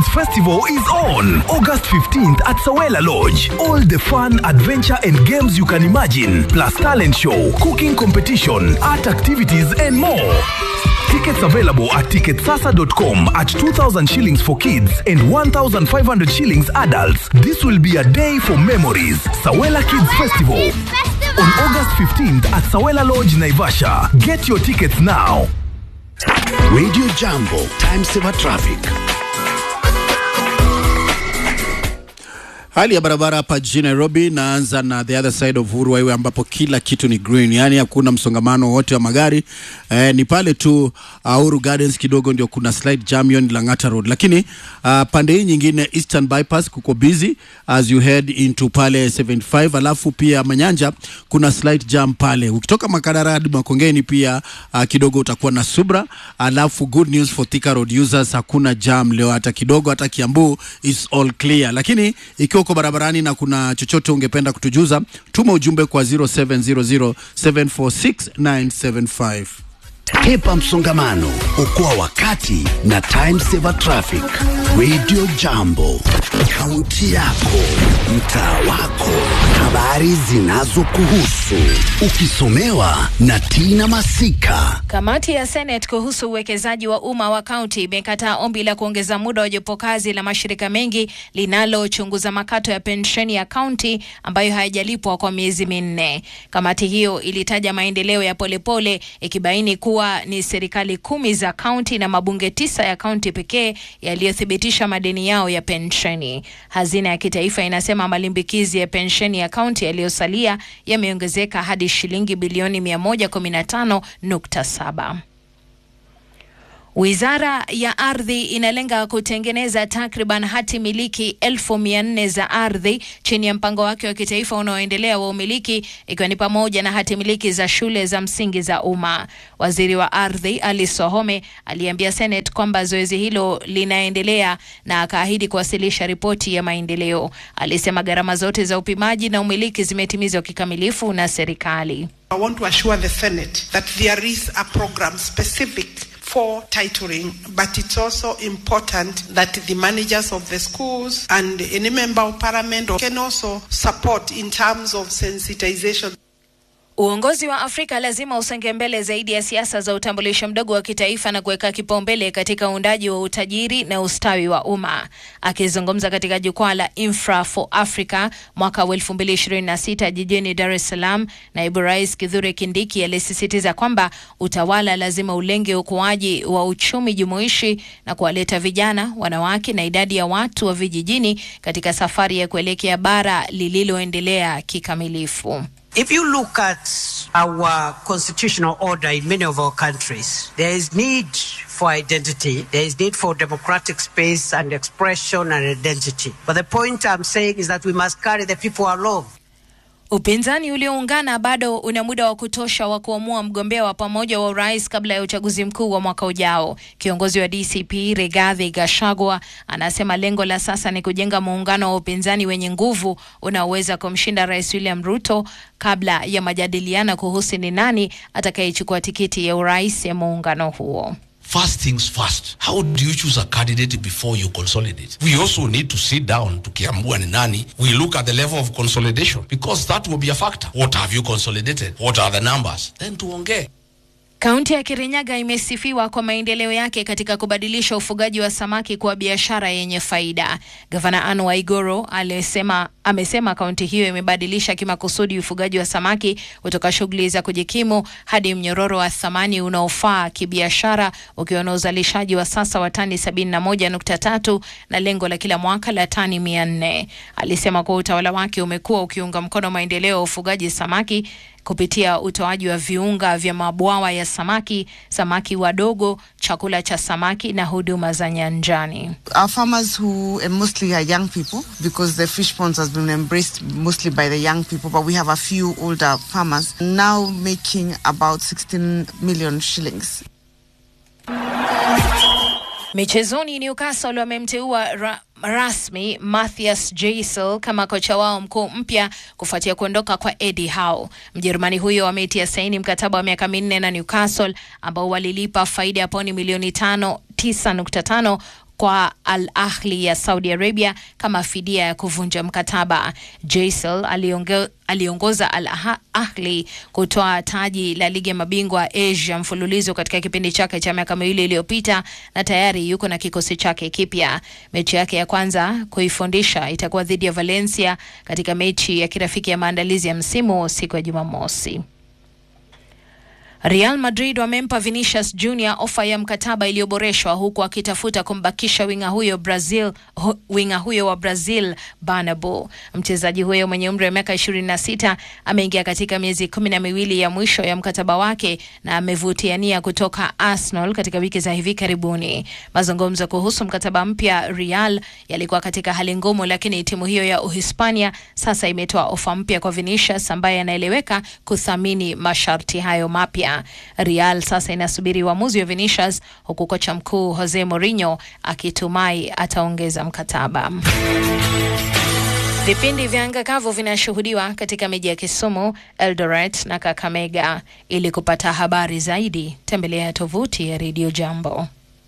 Festival is on August 15th at Sawela Lodge. All the fun, adventure, and games you can imagine, plus talent show, cooking competition, art activities, and more. Tickets available at ticketsasa.com at 2,000 shillings for kids and 1,500 shillings adults. This will be a day for memories. Sawela Kids Festival on August 15th at Sawela Lodge, Naivasha. Get your tickets now. Radio Jambo, time saver traffic. Hali ya barabara hapa jijini Nairobi, naanza na the other side of Uhuru Highway ambapo kila kitu ni green, yaani hakuna msongamano wote wa magari eh, ni pale tu uh, Uhuru Gardens kidogo ndio kuna slight jam, hiyo ni Lang'ata Road, lakini uh, pande hii nyingine Eastern Bypass kuko busy as you head into pale 75, alafu pia Manyanja kuna slight jam pale. Ukitoka Makadara hadi Makongeni pia uh, kidogo utakuwa na subra, alafu good news for Thika Road users, hakuna jam leo hata kidogo, hata Kiambu is all clear, lakini ikiwa uko barabarani na kuna chochote ungependa kutujuza, tuma ujumbe kwa 0700746975. Hepa msongamano, okoa wakati na time saver traffic. Radio Jambo, kaunti yako, mtaa wako, habari zinazokuhusu, ukisomewa na Tina Masika. Kamati ya Senate kuhusu uwekezaji wa umma wa kaunti imekataa ombi la kuongeza muda wa jopo kazi la mashirika mengi linalochunguza makato ya pensheni ya kaunti ambayo hayajalipwa kwa miezi minne. Kamati hiyo ilitaja maendeleo ya polepole ikibaini kuwa ni serikali kumi za kaunti na mabunge tisa ya kaunti pekee yaliyothibitisha madeni yao ya pensheni. Hazina ya kitaifa inasema malimbikizi ya pensheni ya kaunti yaliyosalia yameongezeka hadi shilingi bilioni 115.7. Wizara ya ardhi inalenga kutengeneza takriban hati miliki elfu mia nne za ardhi chini ya mpango wake wa kitaifa unaoendelea wa umiliki ikiwa ni pamoja na hati miliki za shule za msingi za umma. Waziri wa ardhi Ali Sohome aliambia Senate kwamba zoezi hilo linaendelea na akaahidi kuwasilisha ripoti ya maendeleo. Alisema gharama zote za upimaji na umiliki zimetimizwa kikamilifu na serikali. I want to assure the Senate that there is a program specific for titling, but it's also important that the managers of the schools and any member of parliament can also support in terms of sensitization. Uongozi wa Afrika lazima usonge mbele zaidi ya siasa za utambulisho mdogo wa kitaifa na kuweka kipaumbele katika uundaji wa utajiri na ustawi wa umma. Akizungumza katika jukwaa la Infra for Africa mwaka wa 2026 jijini Dar es Salaam, naibu rais Kithure Kindiki alisisitiza kwamba utawala lazima ulenge ukuaji wa uchumi jumuishi na kuwaleta vijana, wanawake na idadi ya watu wa vijijini katika safari ya kuelekea bara lililoendelea kikamilifu. If you look at our constitutional order in many of our countries, there is need for identity, there is need for democratic space and expression and identity. But the point I'm saying is that we must carry the people along. Upinzani ulioungana bado una muda wa kutosha wa kuamua mgombea wa pamoja wa urais kabla ya uchaguzi mkuu wa mwaka ujao. Kiongozi wa DCP Rigathi Gachagua anasema lengo la sasa ni kujenga muungano wa upinzani wenye nguvu unaoweza kumshinda Rais William Ruto kabla ya majadiliano kuhusu ni nani atakayechukua tikiti ya urais ya muungano huo. First things first. How do you choose a candidate before you consolidate? We also need to sit down tukiambua ni nani. We look at the level of consolidation because that will be a factor. What have you consolidated? What are the numbers? Then tuongee. Kaunti ya Kirinyaga imesifiwa kwa maendeleo yake katika kubadilisha ufugaji wa samaki kuwa biashara yenye faida. Gavana Anne Waiguru alisema, amesema kaunti hiyo imebadilisha kimakusudi ufugaji wa samaki kutoka shughuli za kujikimu hadi mnyororo wa thamani unaofaa kibiashara ukiwa na uzalishaji wa sasa wa tani 71.3 na lengo la kila mwaka la tani 400. Alisema kuwa utawala wake umekuwa ukiunga mkono maendeleo ya ufugaji samaki kupitia utoaji wa viunga vya mabwawa ya samaki, samaki wadogo, chakula cha samaki na huduma za nyanjani. Our farmers who and mostly are young people because the fish ponds has been embraced mostly by the young people, but we have a few older farmers now making about 16 million shillings. Michezoni, Newcastle wamemteua ra rasmi Matthias Gisel kama kocha wao mkuu mpya kufuatia kuondoka kwa Eddie Howe. Mjerumani huyo ametia saini mkataba wa miaka minne na Newcastle ambao walilipa faida ya pauni milioni tano tisa nukta tano kwa Al Ahli ya Saudi Arabia kama fidia ya kuvunja mkataba. Jaisal alionge, aliongoza Al Ahli kutoa taji la ligi ya mabingwa Asia mfululizo katika kipindi chake cha miaka miwili iliyopita na tayari yuko na kikosi chake kipya. Mechi yake ya kwanza kuifundisha itakuwa dhidi ya Valencia katika mechi ya kirafiki ya maandalizi ya msimu siku ya Jumamosi. Real Madrid wamempa Vinicius Junior ofa ya mkataba iliyoboreshwa huku akitafuta kumbakisha winga huyo Brazil, hu, winga huyo wa Brazil Bernabeu. Mchezaji huyo mwenye umri wa miaka 26 ameingia katika miezi kumi na miwili ya mwisho ya mkataba wake na amevutia nia kutoka Arsenal katika wiki za hivi karibuni. Mazungumzo kuhusu mkataba mpya Real yalikuwa katika hali ngumu, lakini timu hiyo ya Uhispania sasa imetoa ofa mpya kwa Vinicius ambaye anaeleweka kuthamini masharti hayo mapya. Real sasa inasubiri uamuzi wa Vinicius huku kocha mkuu Jose Mourinho akitumai ataongeza mkataba. Vipindi vya anga kavu vinashuhudiwa katika miji ya Kisumu, Eldoret na Kakamega. Ili kupata habari zaidi, tembelea tovuti ya Radio Jambo.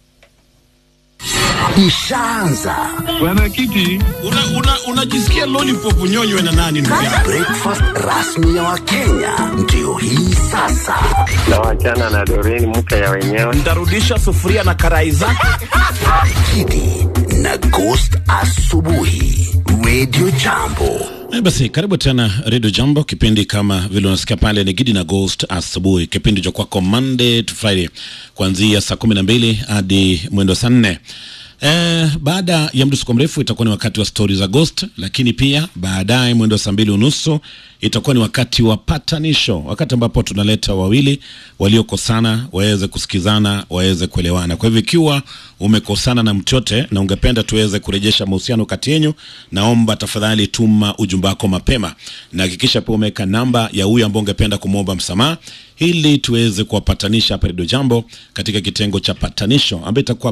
Ishaanza Mwenyekiti, unajisikia una, una lollipop unyonywe na nani ndugu yangu? breakfast rasmi ya Wakenya ndio hii sasa. na wachana na Doreen mke ya wenyewe. Ntarudisha sufuria na karai zake. Kidi na Ghost asubuhi, Radio Jambo. Eh, Basi karibu tena Radio Jambo, kipindi kama vile unasikia pale ni Gidi na Ghost asubuhi, kipindi cha kwako Monday to Friday kuanzia saa kumi na mbili hadi mwendo saa nne. Eh, baada ya mdusuko mrefu itakuwa ni wakati wa stori za Ghost, lakini pia baadaye mwendo wa saa mbili unusu itakuwa ni wakati wa patanisho, wakati ambapo tunaleta wawili waliokosana waweze kusikizana, waweze kuelewana. Kwa hivyo ikiwa umekosana na mchote na ungependa tuweze kurejesha mahusiano kati yenyu, naomba tafadhali tuma ujumbe wako mapema na hakikisha pia umeweka namba ya huyu ambao ungependa kumwomba msamaha ili tuweze kuwapatanisha hapa Radio Jambo katika kitengo cha patanisho ambayo itakuwa